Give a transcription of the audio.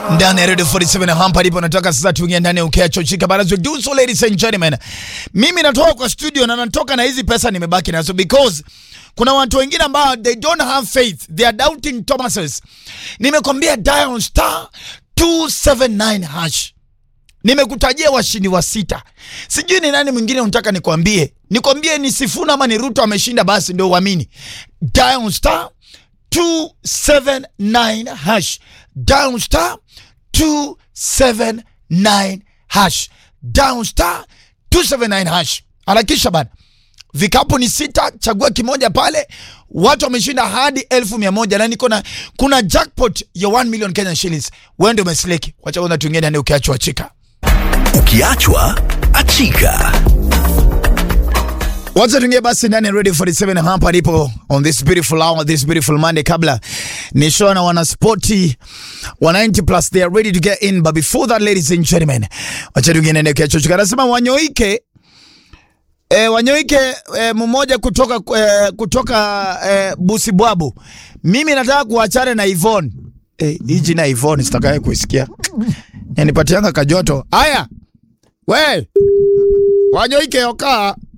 ndani ya Radio 47 hapa ndipo nataka sasa tuingie ndani ya ukeacho chika barazo do so ladies and gentlemen. Mimi natoka kwa studio na natoka na hizi pesa nimebaki nazo because kuna watu wengine ambao they don't have faith. They are doubting Thomases. Nimekwambia dial star 279 hash. Nimekutajia washindi wa sita. Sijui ni nani mwingine unataka nikwambie. Nikwambie ni Sifuna ama ni Ruto ameshinda basi ndio uamini. Dial star 279 hash. Down star 279 hash. Down star 279 hash. Harakisha bana. Vikapu ni sita, chagua kimoja pale. Watu wameshinda hadi elfu mia moja na niko na kuna jackpot ya 1 million Kenyan shillings. Wewe ndio umeseleki. Wacha kwanza tuingie ndani ukiachwa chika. Ukiachwa achika. Wacha tuingie basi ndani ya Radio 47 hapa alipo on this beautiful hour, this beautiful Monday. Kabla ni show na wanaspoti wa 90 plus they are ready to get in but before that ladies and gentlemen, wacha tuingie ndani ya chochoka. Anasema Wanyoike eh, Wanyoike eh, mmoja kutoka eh, kutoka eh, Busibwabu. Mimi nataka kuachana na Yvonne. Eh, hii jina Yvonne sitakaye kuisikia. Yanipatianga kajoto. Haya. We. Wanyoike okaa.